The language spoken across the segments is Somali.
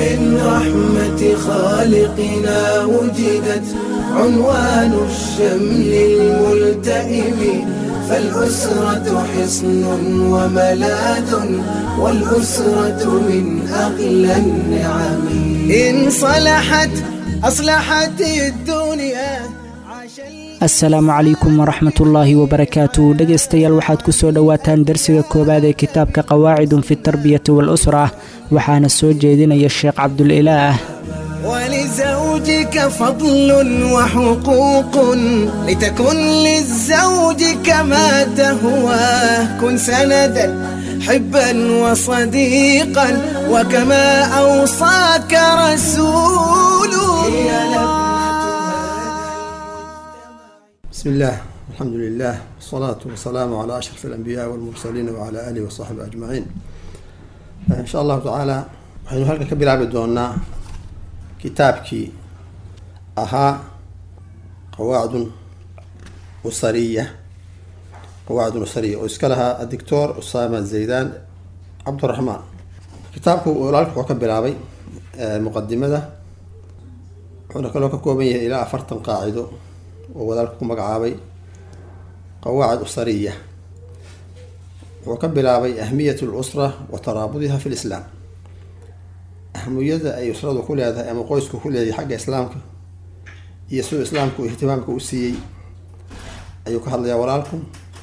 من رحمة خالقنا وجدت عنوان الشمل الملتئم فالأسرة حصن وملاذ والأسرة من أغلى النعم إن صلحت أصلحت الدنيا عاش asalaamu calaykum waraxmatullaahi wabarakaatu dhegaystayaal waxaad ku soo dhowaataan darsiga koowaad ee kitaabka qawaacidun fi tarbiyati waal-usra waxaana soo jeedinaya sheekh cabdulilaah ولزوجك فضل وحقوق لتكن للزوج كما تهواه كن سندا حبا وصديقا وكما أوصاك رسوله بسم الله الحمد لله والصلاة والسلام على أشرف الأنبياء والمرسلين وعلى آله وصحبه أجمعين إن شاء الله تعالى waxaynu halkan ka bilaabi doonaa kitaabkii ahaa qawaacdun usariya qawaacdun usariya oo iska lahaa adictor usama zaydan cabduraxmaan kitaabku walaalka wuxuu ka bilaabay muqadimada wuxuuna kaloo ka kooban yahay ilaa afartan qaacido oo walaalka ku magacaabay qawaacid usariya wuxuu ka bilaabay ahmiyat lusra wa taraabudiha fi lislaam ahmiyada ay usradu ku leedahay ama qoysku ku leedahay xagga islaamka iyo siduu islaamku ihtimaamka u siiyey ayuu ka hadlayaa walaalku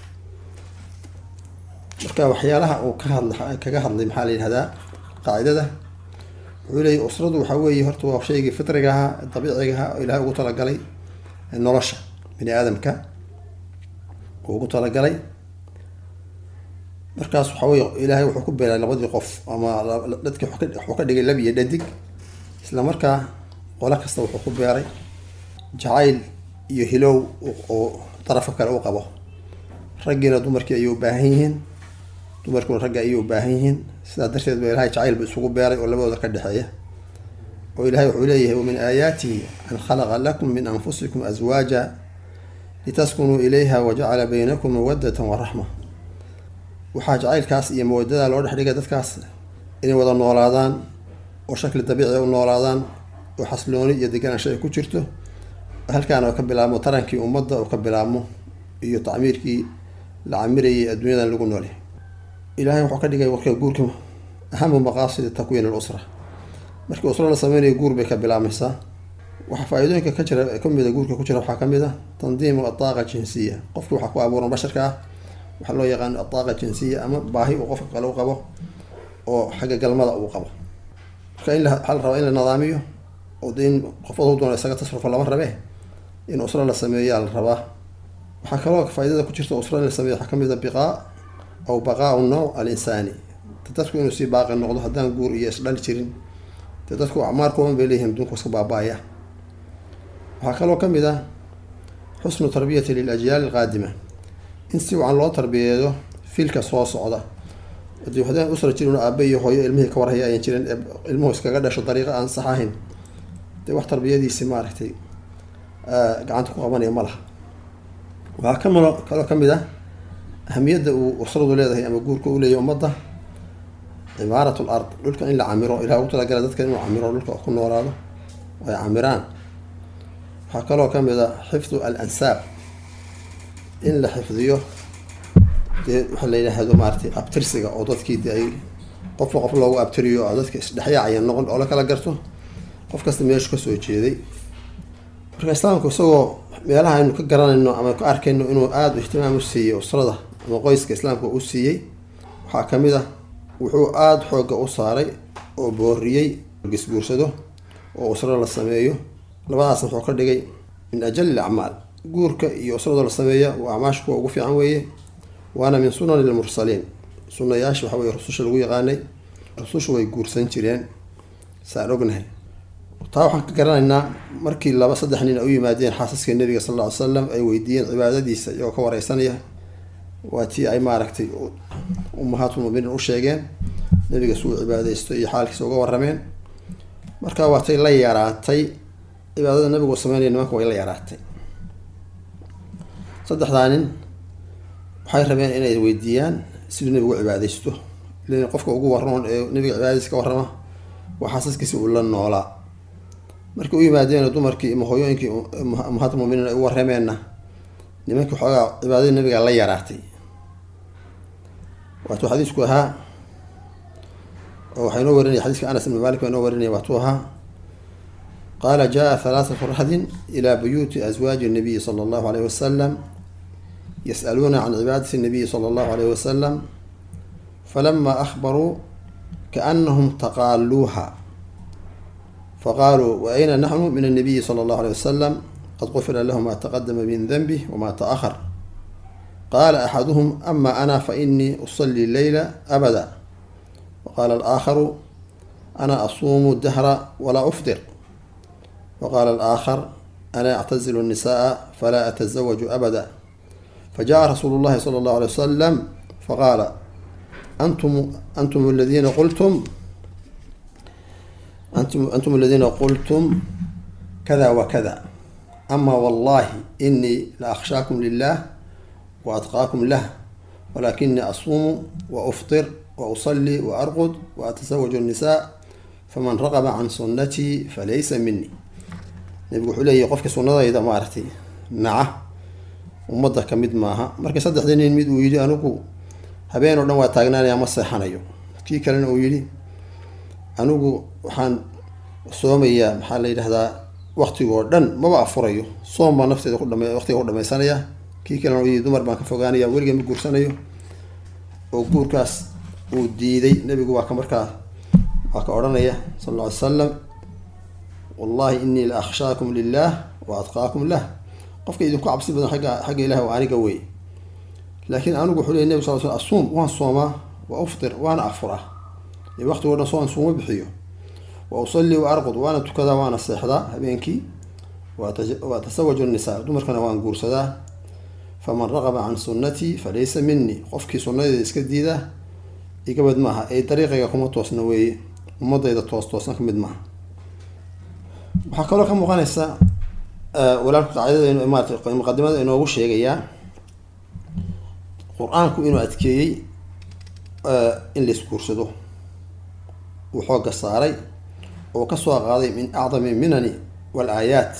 marka waxyaalaha uu ka hadla kaga hadlay maxaa la yidhahdaa qaacidada wuxuu leeyahy usradu waxaa weeye horta waa shaygii fitriga ahaa dabiiciga ahaa oo ilahay ugu talagalay nolosha bini aadamka uu ugu talagalay markaas waxa wey ilaahay wuxuu ku beelay labadii qof ama dadki wuxuu ka dhigay lab iyo dhadig isla markaa qolo kasta wuxuu ku beeray jacayl iyo hilow oo darafka kale u qabo raggiina dumarkii ayay u baahan yihiin dumarkuna ragga ayay u baahan yihiin sidaa darteed ba ilahay jacayl bu isugu beeray oo labadooda ka dhexeeya oo ilahay wuxuu leeyahay wamin aayaatihi an khalaqa lakum min anfusikum aswaaja litaskunuu ilayha wajacala baynakum mawadatan waraxma waxaa jacaylkaas iyo mawadada loo dhex dhigay dadkaas inay wada noolaadaan oo shakli dabiici u noolaadaan oo xaslooni iyo deganaansho ay ku jirto halkaan oo ka bilaabmo tarankii ummadda oo ka bilaabmo iyo tacmiirkii la camirayay adduunyadan lagu noolay ilaahay wuxuu ka dhigay warka guurka ahamu maqaasidi takwiin alusra markii usro la sameynayo guur bay ka bilaabmaysaa waxaa faa-iidooyinka ka jira kamida guurka ku jira waxaa kamid a tandiimu adaaqa jinsiya qofki waxaa ku abuuran basharka ah waxaa loo yaqaano adaaqa jinsiya ama baahi uu qofka kale u qabo oo xagga galmada uu qabo marka in waxaa la rabaa in la nadaamiyo oo de in qof adu doona isaga tasrufa lama rabe in usro la sameeyaa la rabaa waxaa kaloo faa-idada ku jirta usro in la sameeyo waxaa kamid a biqaa aw baqaau nooc al insaani dadku inuu sii baaqi noqdo haddaan guur iyo isdhali jirin dee dadku acmaar kuban bay leeyihin adduunka iska baaba-aya waxaa kaloo kamid ah xusnu tarbiyati lilajyaal alqaadima in si wacan loo tarbiyeeyo filka soo socda hadii haddaan usra jirin aabe iyo hooyo ilmihii ka warhaya ayan jirin ee ilmuhu iskaga dhasho dariiqa aan sax ahayn dee wax tarbiyadiisi maaragtay gacanta ku qabanaya ma laha waxaa kamalo kaloo kamid ah ahamiyadda uu usradu leedahay ama guurka u leeyahy ummadda cimaarat l ard dhulka in la camiro ilaha ugu talagala dadka inuu camiro dhulka ku noolaado ay camiraan waxaa kaloo kamid a xifdu al ansaab in la xifdiyo dee waxaa la yidhaahdo maaratay abtirsiga oo dadkii de ay qofka qof loogu abtiriyo oo dadka isdhexyaacaya noqon oo la kala garto qof kasta meeshu kasoo jeeday marka islaamku isagoo meelaha aynu ka garanayno ama ka arkayno inuu aada ihtimaam u siiyey usrada ama qoyska islaamka u siiyey waxaa kamid ah wuxuu aada xoogga u saaray oo booriyey gisguursado oo usro la sameeyo labadaasna wuxuu ka dhigay min ajali acmaal guurka iyo usradoo la sameeya waa acmaasha kuwa ugu fiican weeye waana min sunani lmursaliin sunayaasha waxa weye rususha lagu yaqaanay rusushu way guursan jireen saan ognahay taa waxaan ka garanaynaa markii laba saddex nin ay u yimaadeen xaasaska nabiga sal alla ly slam ay weydiiyeen cibaadadiisa iyagoo ka wareysanaya waa tii ay maaragtay ummahaatulmuminiin u sheegeen nabiga suu cibaadeysto iyo xaalkiisa uga warameen marka waatay la yaraatay cibaadada nabigu sameynaya nimanka way la yaraatay saddexdaa nin waxay rabeen inay weydiiyaan siduu nabigu cibaadeysto ilan qofka ugu warroon ee nabiga cibaadadiisa ka warrama waa xaasaskiisi uu la noolaa markii u yimaadeen dumarkii ama hooyooyinkii ummahaat muminiin ay u warrameenna nimankii xoogaa cibaadadii nabiga la yaraatay waatuu xadiisku ahaa oo waxaa inoo warinaya xadiiska anas ibn malik baa inoo warinaya waatuu ahaa qaala jaa halaathatu rahdin ilaa buyuuti aswaaji nabiyi sala allahu alayh wasalam yas'aluuna can cibaadati nabiyi sala allahu alayh wasalam falama ahbaruu kaanahum taqaaluuha faqaaluu wa ayna naxnu min annabiyi sala allahu alayh wasalam qad qufira lahu ma taqadama min danbih wama taahar qaala axaduhum ama ana fainii usalli leyla abada waqaala alaakharu ana asuumu dahra walaa ufdir waqaala alaakhar ana actazilu الnisaءa falaa atasawaju abada fajaءa rasuulu اllahi salى اllahu alay wasalam faqaala antum antum aladiina qultum antum antum aladiina qultum kada wakada ama wallahi inii la akhshaakum lilah wa atqaakum lah walakinii asuumu wa uftir wa usalli wa arqud wa atasawaju الnisaa faman raqaba can sunnatii falaysa minii nabigu wuxuu leeyahy qofka sunnadayda maaragtay naca ummadda ka mid maaha marka saddexdii nin mid uu yidhi anigu habeen oo dhan waa taagnaanaya ma seexanayo kii kalena uu yidhi anigu waxaan soomayaa maxaa la yidhahdaa waktigoo dhan maba afurayo soom baa nafteeda ku dhama waqtiga ku dhamaysanaya kii kalena uu yidhi dumar baan ka fogaanaya weliga ma guursanayo oo guurkaas uu diiday nabigu waa ka markaa waa ka odhanaya sal alla ly salam wallahi inii la akhshaakum lilah wa atqaakum lah qofka idinku cabsi badan agga xagga ilahi waa aniga wey laakiin anigu wuxuu ley nabig sal sl asuum waan soomaa wa uftir waana afuraa ee waqtigo dhan soon suuma bixiyo wa usalli wa arqud waana tukadaa waana seexdaa habeenkii wa atasawaju nisaa dumarkana waan guursadaa faman raqaba can sunnatii falaysa minii qofkii sunnadeeda iska diida igabad maaha ee dariiqayga kuma toosna weeye ummadayda toos toosna kamid maaha waxaa kaloo ka muuqanaysa walaalku qaacidada maarata muqadimada inoogu sheegayaa qur-aanku inuu adkeeyey in la isguursado uu xooga saaray oo kasoo qaaday min acdami minani wal aayaat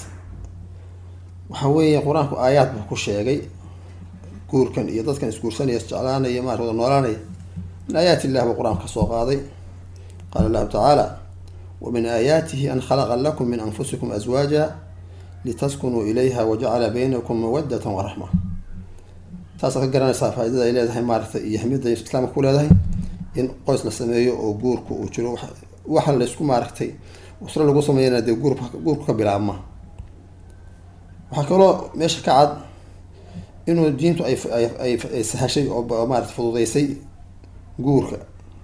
waxa weeye qur-aanku aayaad buu ku sheegay guurkan iyo dadkan isguursanaya isjeclaanaya maarata wada noolaanaya min aayaat illah buu qur-aanku kasoo qaaday qaala allahu tacaala wmin aayaatihi an khalaqa lakum min anfusikum aswaaja litaskunuu ilayha wajacala baynakum mawadata waraxma taasaad ka garanaysaa faa-idada ay leedahay maaragta iyo ahmiyadda islaamka ku leedahay in qoys la sameeyo oo guurku uu jiro waxa laysku maaragtay usro lagu sameeyana dee guur guurku ka bilaabma waxaa kaloo meesha ka cad inuu diintu ay ay sahashay oo maarata fududeysay guurka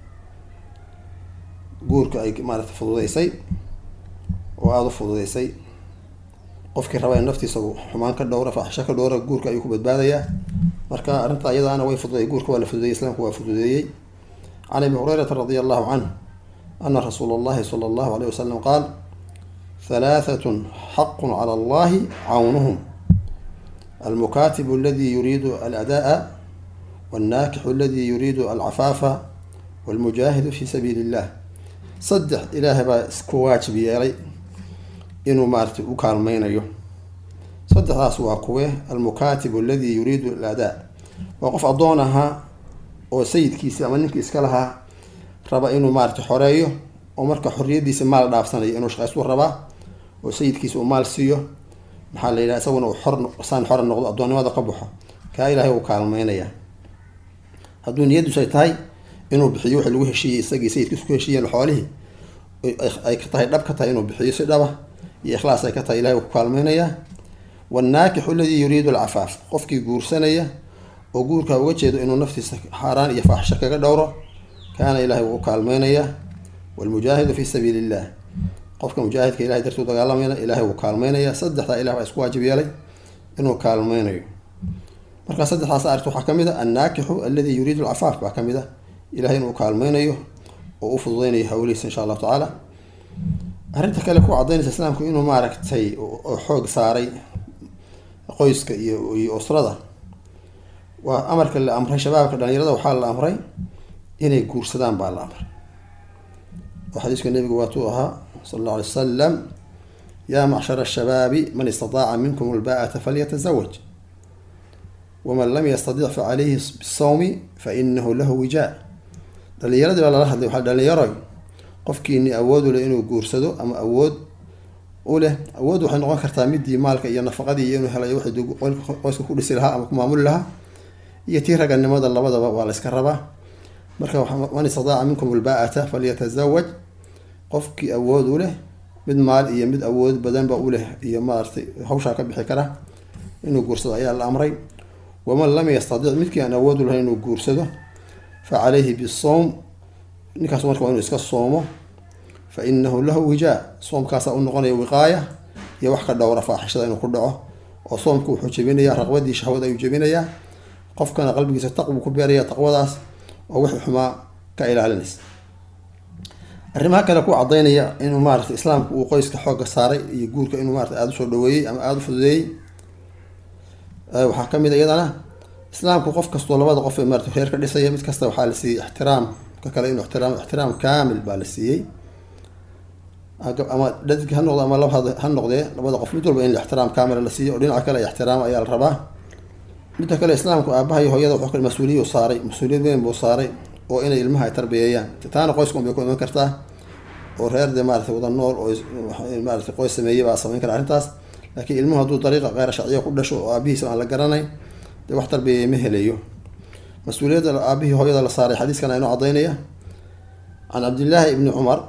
guurka ay maarata fududeysay oo aada u fududeysay qofkii raba in naftiisa xumaan ka dhowra faaxisho ka dhowra guurka ayuu ku badbaadayaa marka arrinta iyadaana way fududay guurka waa la fududeeyey islaamku waa fududeeyey can abi hurayrata radia allahu canh ana rasuula allahi sala allahu alayh wasalam qaal halaahatun xaqun cala allahi cawnuhum almukaatibu aladi yuriidu alada'a walnaakixu aladi yuriidu alcafaafa walmujaahidu fi sabiili illah saddex ilaahay baa isku waajib yeelay inuu maaratay u kaalmeynayo saddexdaas waa kuwe almukaatibu aladi yuriidu aladaa waa qof addoon ahaa oo sayidkiisi ama ninkii iska lahaa raba inuu maarata xoreeyo oo marka xorriyadiisa maal dhaafsanayo inuu shaqaystuu rabaa oo sayidkiisa uu maal siiyo maxaa la yidhaha isaguna uu xor saan xora noqdo addoonnimada ka baxo kaa ilaahay uu kaalmeynaya hadduu niyadiisu ay tahay inuu bixiyo wixii lagu heshiiyey isagii sayidkiisu ku heshiiyeen xoolihii ay ka tahay dhab ka tahay inuu bixiyo si dhaba iyo ikhlaas ay ka tahay ilahay uu ku kaalmeynayaa wanaakixu aladii yuriidu alcafaaf qofkii guursanaya oo guurka uga jeedo inuu naftiisa xaaraan iyo faaxisho kaga dhowro kaana ilahay wuu u kaalmeynayaa walmujaahidu fi sabiili illah qofka mujaahidka ilahay dartuu dagaalamayna ilahay wuu kaalmeynayaa saddexdaa ilah baa isku waajib yeelay inuu kaalmeynayo markaa saddexdaas arit waxaa ka mid a annaakixu aladi yuriidu alcafaaf baa ka mid a ilahay inuu kaalmeynayo oo u fududeynayo hawlihiisa insha allahu tacaala arrinta kale ku cadaynaysa islaamku inuu maaragtay oo xoog saaray qoyska iyo iyo usrada waa amarka la amray shabaabka dhalinyarada waxaa la amray inay guursadaan baa la amray oo xadiiska nabigu waatuu ahaa sala allahu alay wasalam yaa macshara ashabaabi man istadaaca minkum alba'ata falyatazawaj waman lam yastadic facalayhi bisawmi fainahu lahu wijaa dhalinyaradii baa lala hadlay waxaa dhalinyaroy qofkiini awood u leh inuu guursado ama awood u leh awood waxay noqon kartaa midii maalka iyo nafaqadii iyo inuu helayo waxay qoyska ku dhisi lahaa ama ku maamuli lahaa iyo tii raganimada labadaba waa la yska rabaa marka man istadaaca minkum alba'ata falyatazawaj qofkii awood u leh mid maal iyo mid awood badanba u leh iyo maaratay hawshaa ka bixi kara inuu guursado ayaa la amray waman lam yastadic midkii aan awood u lahayn inuu guursado fa calayhi bisowm ninkaas marka waa inuu iska soomo fa inahu lahu wijaa soomkaasaa u noqonaya wiqaaya iyo wax ka dhowra faaxishada inuu ku dhaco oo soomku wuxuu jebinayaa raqbadii shahwada ayuu jebinayaa qofkana qalbigiisa taqbu ku beeraya taqwadaas oo wixii xumaa ka ilaalinaysa arrimaha kale ku cadaynaya inuu maarata islaamku uu qoyska xoogga saaray iyo guurka inuu maarata aada usoo dhaweeyey ama aada u fududeeyey waxaa kamid a iyadana islaamku qof kastoo labada qof ee maarata reer ka dhisaya mid kasta waxaa la siiyey ixtiraam ka kale inuu ixtiraam ixtiraam kaamil baa la siiyey ama dhadig ha noqdo ama lab ha noqdee labada qof mid walba in ixtiraam kaamila la siiyo oo dhinaca kale ixtiraam ayaa la rabaa midda kale islaamku aabaha iyo hooyada wuxuu mas-uuliyu saaray mas-uuliyad weyn buu saaray oo inay ilmaha ay tarbiyeeyaan taana qoyska unbay ku iman kartaa oo reer dee maarata wada nool oo maarata qoys sameeyey baa samayn kara arrintaas laakiin ilmuhu hadduu dariiqa keyra sharciya ku dhasho oo aabihiisa aan la garanayn dee wax tarbiyeeya ma helayo mas-uuliyadda aabihii hooyada la saaray xadiiskan aynoo cadaynaya can cabdillaahi ibni cumar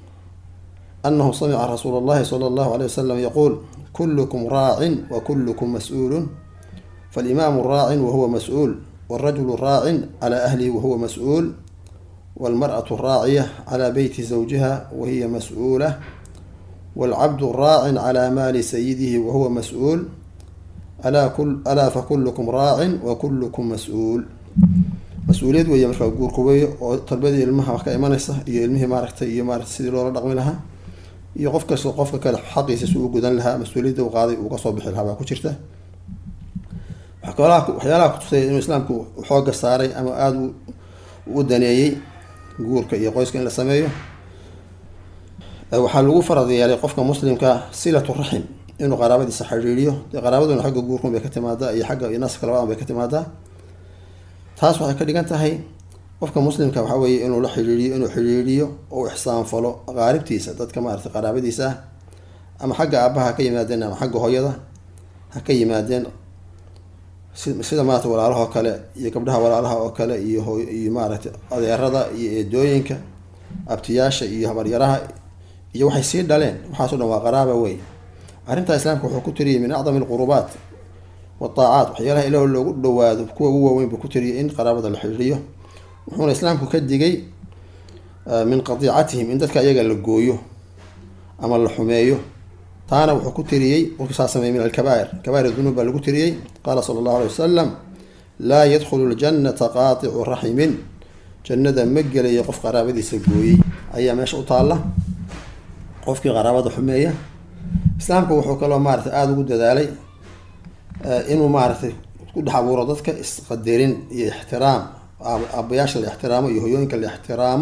anahu samica rasuula allahi sala allahu aleyh wasalam yaquul kullukum raacin wa kullukum mas-uulun falimaamu raacin wahuwa mas-uul wاlrajulu raacin calى ahlihi wahuwa mas-uul wاlmarأaة raaciya calى beyti zawjiha wahiya mas-uula wاlcabdu raacin calى maali sayidihi wahuwa mas-uul alaa fakulukum raacin wakulukum mas-uul mas-uuliyad weeye markaa guurku weeye oo tarbiyadii ilmaha wax ka imanaysa iyo ilmihii maaragtay iyo maarata sidii loola dhaqmi lahaa iyo qof kastoo qofka kale xaqiisa si uu gudan lahaa mas-uuliyadda u qaaday uu kasoo bixi lahaa baa ku jirta waxyaalaha kutusaya inuu islaamku xooga saaray ama aada u daneeyey guurka iyo qoyska in la sameeyo waxaa lagu farad yeelay qofka muslimka silatu raxim inuu qaraabadiisa xidhiiriyo dee qaraabaduna xagga guurkun bay ka timaadaa iyo xagga iyo naska labadan bay ka timaadaa taas waxay ka dhigan tahay qofka muslimka waxaa weeye inuu la xidhiiriyo inuu xidhiiriyo oo ixsaanfalo qaaribtiisa dadka maarata qaraabadiisa ah ama xagga aabaha ha ka yimaadeen ama xagga hooyada ha ka yimaadeen sida maarata walaalaha oo kale iyo gabdhaha walaalaha oo kale iyo iyo maaragtay adeerada iyo eedooyinka abtiyaasha iyo habaryaraha iyo waxay sii dhaleen waxaaso dhan waa qaraaba wey arrintaa islaamka wuxuu ku tiriyay min acdami alqurubaat wataacaat waxyaalaha ilaah loogu dhawaado kuwa ugu waaweyn buu ku tiriyay in qaraabada la xidhiiriyo wuxuuna islaamku ka digay min qadiicatihim in dadka iyaga la gooyo ama la xumeeyo taana wuxuu ku tiriyey wurku saa sameeyey min alkabaa'ir kabair dunuub baa lagu tiriyey qaala sala allahu alay wasalam laa yadkhulu ljannata qaaticu raximin jannada ma gelayo qof qaraabadiisa gooyey ayaa meesha u taalla qofkii qaraabada xumeeya islaamku wuxuu kaloo maaratay aada ugu dadaalay inuu maaratay ku dhex abuuro dadka isqadarin iyo ixtiraam aabayaasha la ixtiraamo iyo hoyooyinka la ixtiraamo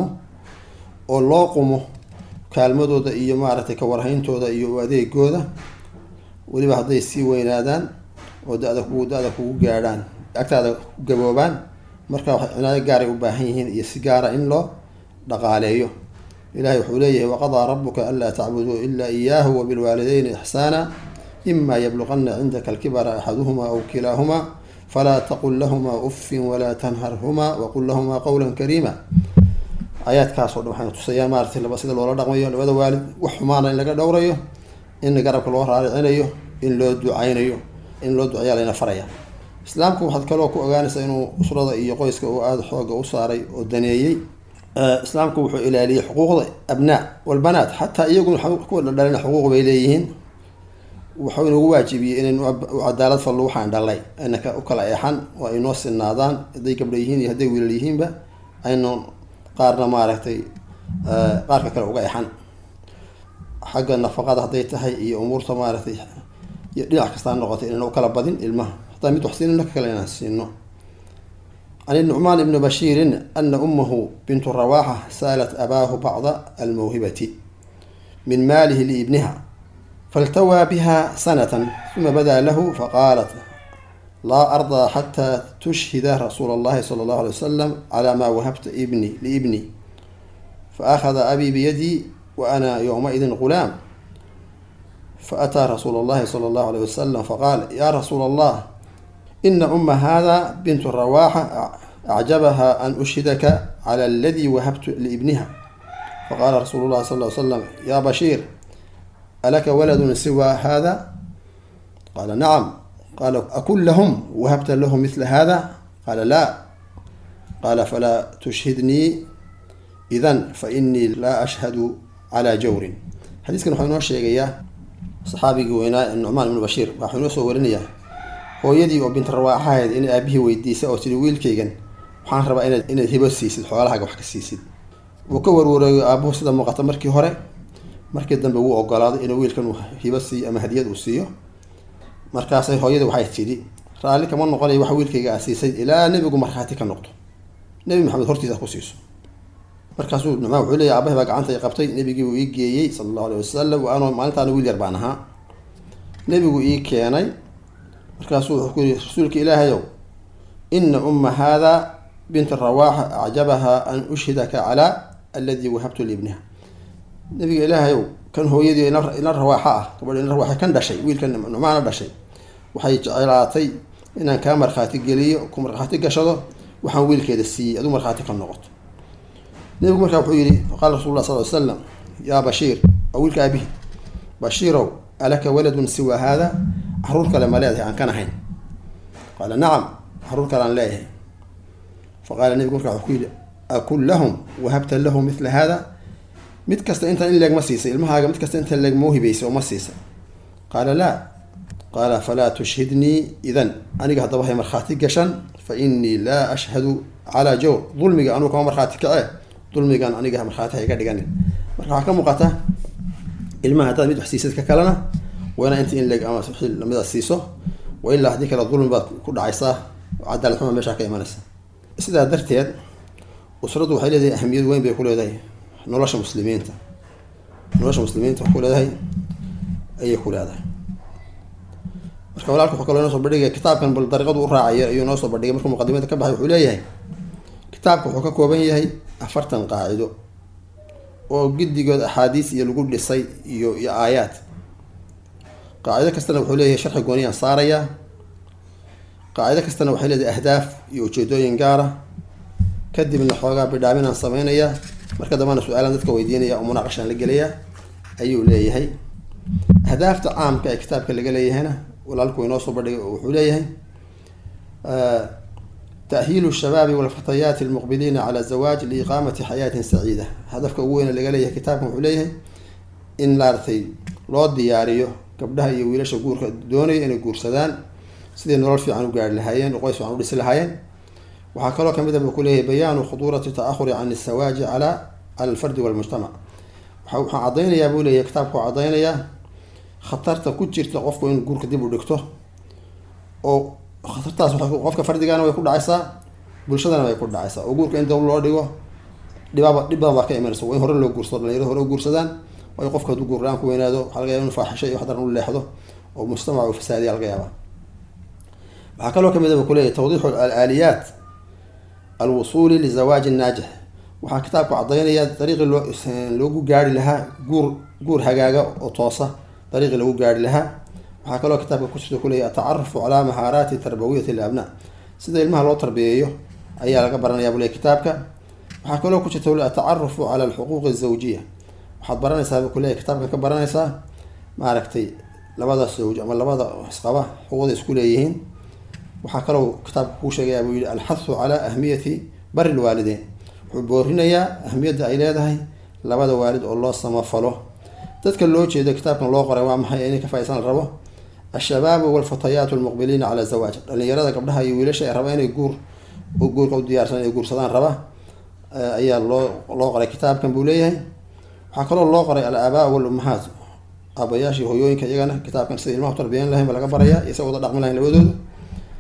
oo loo qumo kaalmadooda iyo maaragtay kawarhayntooda iyo adeegooda weliba hadday sii weynaadaan oo da-da kugu da-da kugu gaadhaan agtaada ku gaboobaan marka waxay cinaayo gaaray u baahan yihiin iyo si gaara in loo dhaqaaleeyo ilahay wuxuu leeyahay waqadaa rabuka anlaa tacbuduu ilaa iyaahu wabilwaalideyni ixsaana ima yabluqana cindaka alkibara axaduhuma aw kilaahumaa falaa taqul lahumaa uffin walaa tanharhumaa waqul lahumaa qowla kariima aayaadkaasoo dhan waxayna tusayaan maaratay laba sida loola dhaqmayo labada waalid wax xumaana in laga dhowrayo in garabka loo raaricinayo in loo ducaynayo in loo duceeya layna faraya islaamku waxaad kaloo ku ogaanaysaa inuu usrada iyo qoyska uu aada xooga u saaray oo daneeyey islaamku wuxuu ilaaliyey xuquuqda abnaa walbanaat xataa iyaguna kuwa dhaldhalina xuquuq bay leeyihiin wuxuu inagu waajibiyey inaynu u cadaalad fallo waxaan dhalay ayna u kala eexan oo ay noo sinaadaan hadday gabdha yihiin iyo hadday wiilal yihiinba aynu qaarna maaragtay qaarka kale uga exan xagga nafaqada hadday tahay iyo umuurta maaragtay iyo dhinac kasta ha noqotay inayna u kala badin ilmaha hataa mid wax siinino ka kale inaan siino عن النعمان بن بشير أن أمه بنت رواحة سألت أباه بعض الموهبة من ماله لابنها فالتوى بها سنة ثم بدا له فقالت لا أرضى حتى تشهد رسول الله صلى الله عليه وسلم على ما وهبت ابني لابني فأخذ أبي بيدي وأنا يومئذ غلام فأتى رسول الله صلى الله عليه وسلم فقال يا رسول الله إن أم هذا بنت الرواحة أعجبها أن أشهدك على الذي وهبت لابنها فقال رسول الله صلى الله عليه وسلم يا بشير ألك ولد سوى هذا قال نعم قال أكن لهم وهبت لهم مثل هذا قال لا قال فلا تشهدني إذا فإني لا أشهد على جور حديث كان حينو شيغيا صحابي وينا النعمان بن بشير waxaa soo warinaya hooyadii oo bint rawaaxa ahayd in aabihii weydiisay oo tiri wiilkaygan waxaan rabaa inaad inaad hibo siisid xoolahaaga wax ka siisid wuu ka warwareeyo aabuhu sida muuqata markii hore markii dambe wuu ogolaaday inuu wiilkan hibo siiyo ama hadiyad uu siiyo markaasay hooyadii waxay tidhi raalli kama noqonayo waxa wiilkayga aa siisay ilaa nebigu markhaati ka noqdo nebi maxamed hortiisa ku siiso markaasuu nucmaan wuxuu leeyahy aabahay baa gacanta i qabtay nebigii uu ii geeyey sala allahu aleyh wasalam waanoo maalintaana wiil yar baan ahaa nebigu ii keenay markaasuu wuxuu ku yihi rasuulka ilaahayow ina umma haada bint rawaaxa acjabaha an ushhidaka calaa alladii wahabtu liibniha nabiga ilaahayow kan hooyadii ina rawaaxa ah gabadh ina rawaaxa kan dhashay wiilkan nucmaana dhashay waxay jeclaatay inaan kaa markhaati geliyo ku markhaati gashado waxaan wiilkeeda siiyey aduu markhaati ka noqoto nebigu markaa wuxuu yihi faqaala rasul lah sal ly slam yaa bashiir waa wiilka aabihi bashiirow alaka waladun siwa haada caruur kale ma leedahay aan kan ahayn qaala nacam caruur kale aan leeyahay faqaala nebigu markaa wuxuu ku yihi akun lahum wahabta lahum mila hada mid kasta intaan in leeg ma siisay ilmahaaga mid kasta intaan leeg mau hibaysay oo ma siisay qaala laa qaala falaa tushhidnii idan aniga haddaba hay markhaati gashan fa inii laa ashhadu calaa jawr dulmiga anugu kama markhaati kacee dulmigan aniga markhaati ha iga dhiganin marka waxaa ka muuqata ilmaha haddaad mid wax siisid ka kalena waa inaa inta in leeg ama lamida siiso wa ilaa haddii kale dulmi baad ku dhacaysaa cadaalad xuma meeshaa ka imanaysa sidaa darteed usraddu waxay leedahay ahamiyad weyn bay ku leedahay nolosha muslimiinta nolosha muslimiinta waxay ku leedahay ayay ku leedahay marka walaalka wuxuu kaloo inoo soo bandhigaya kitaabkan bal dariiqadu u raacaya ayuu inoo soo bandhigay markuu muqadimada ka baxay wuxuu leeyahay kitaabka wuxuu ka kooban yahay afartan qaacido oo giddigood axaadiis iyo lagu dhisay iyo iyo aayaad qaacido kastana wuxuu leeyahay sharxi gooniyaan saarayaa qaacido kastana waxay leedahay ahdaaf iyo ujeedooyin gaara kadibna xoogaa bidhaaminaan sameynaya marka dambana su-aalaan dadka weydiinaya oo munaaqashaan la gelaya ayuu leeyahay ahdaafta caamka ee kitaabka laga leeyahayna walaalku inoo soo bandhigay oo wuxuu leeyahay تأهيل الشباب والفتيات المقبلين على الزواج لإقامة حياة سعيدة هدفك وين اللي قال كتابكم عليه إن لارتي لو دياريو gabdhaha iyo wiilasha guurka doonaya inay guursadaan sidii nolol fiican u gaari lahaayeen oo qoys fiican u dhisi lahaayeen waxaa kaloo kamid a buu kuleeyahay bayaanu khuduurati ta'ahuri can isawaaji cala cala alfardi walmujtamac waxa waxaan caddaynayaa buu leeyahay kitaabka waa caddaynayaa khatarta ku jirta qofku in guurka dib u dhigto oo khatartaas waxay qofka fardigana way ku dhacaysaa bulshadana way ku dhacaysaa oo guurka in dab loo dhigo dhibaaba dhib badan baa ka imanaysa waa in hore loo guursado dhalinyarada hore u guursadaan waayo qofka hadduu guurlaan ku weynaado waxaa laga yaba inu faaxisho iyo wax daran u leexdo oo mujtamac u fasaadiya laga yaaba waxaa kaloo kamid a buu kuleeyahay tawdiixu alaaliyaat alwusuuli lizawaaji naajix waxaa kitaabku caddaynaya dariiqii loo loogu gaari lahaa guur guur hagaaga oo toosa dariiqii lagu gaari lahaa waxaa kaloo kitaabka ku jirta kuleeyahy atacarufu calaa mahaaraati tarbawiyati labnaa sida ilmaha loo tarbiyeeyo ayaa laga baranaya buu leey kitaabka waxaa kaloo ku jirta atacarufu cala alxuquuqi azawjiya waxaad baranaysaa buu kuleeyahy kitaabkan ka baranaysaa maaragtay labada zawj ama labada isqaba xuquuqda isku leeyihiin waxaa kaloo kitaabka kuu sheegaya buu yihi alxathu calaa ahmiyati bari lwaalideyn wuxuu boorinayaa ahmiyadda ay leedahay labada waalid oo loo samafalo dadka loo jeedo kitaabkan loo qoray waa maxay inay ka faaisan la rabo alshabaabu walfatayaatu almuqbiliina cala zawaaj dhalinyarada gabdhaha iyo wiilasha ee raba inay guur guurka u diyaarsan inay guursadaan raba ayaa loo loo qoray kitaabkan buu leeyahay waxaa kaloo loo qoray al-aabaa walummahaat aabayaashii hoyooyinka iyagana kitaabkan sida ilmaha tarbiyan lahayn ba laga baraya iyo sa wada dhaqmi lahayn labadooda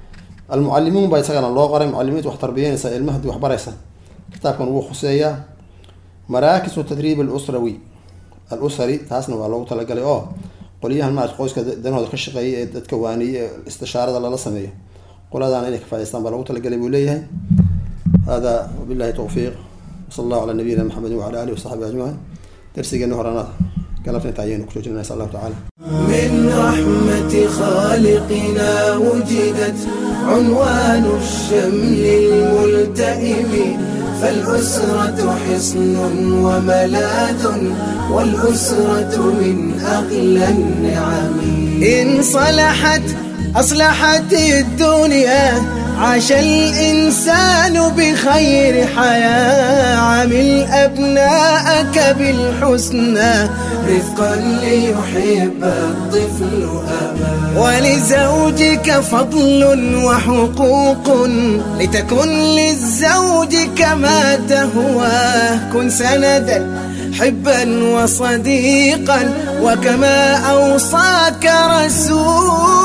almucalimuun baa isagana loo qoray mucalimiinta wax tarbiyanaysa ilmaha hadii wax baraysa kitaabkan wuu khuseeyaa maraakisu tadriib alusrawi alusari taasna waa loogu talagalay oo qolyahan maarata qoyska danahooda ka shaqeeya ee dadka waaniye ee istishaarada lala sameeyo qoladaana inay ka faa'idaystaan baa loogu talagalay buu leeyahay hada wabillahi tawfiiq wasala allahu calaa nabiyina maxamedin wacala alihi wasaxbihi ajmaciin darsigeena horena galabta inta ayaynu ku joojinana insha allahu tacala من رحمة خالقنا وجدت عنوان الشمل الملتئم فالأسرة حصن وملاذ والأسرة من أغلى النعم إن صلحت أصلحت الدنيا عاش الإنسان بخير حياة عامل أبناءك بالحسنى رفقا ليحب الطفل أبا ولزوجك فضل وحقوق لتكن للزوج كما تهواه كن سندا حبا وصديقا وكما أوصاك رسول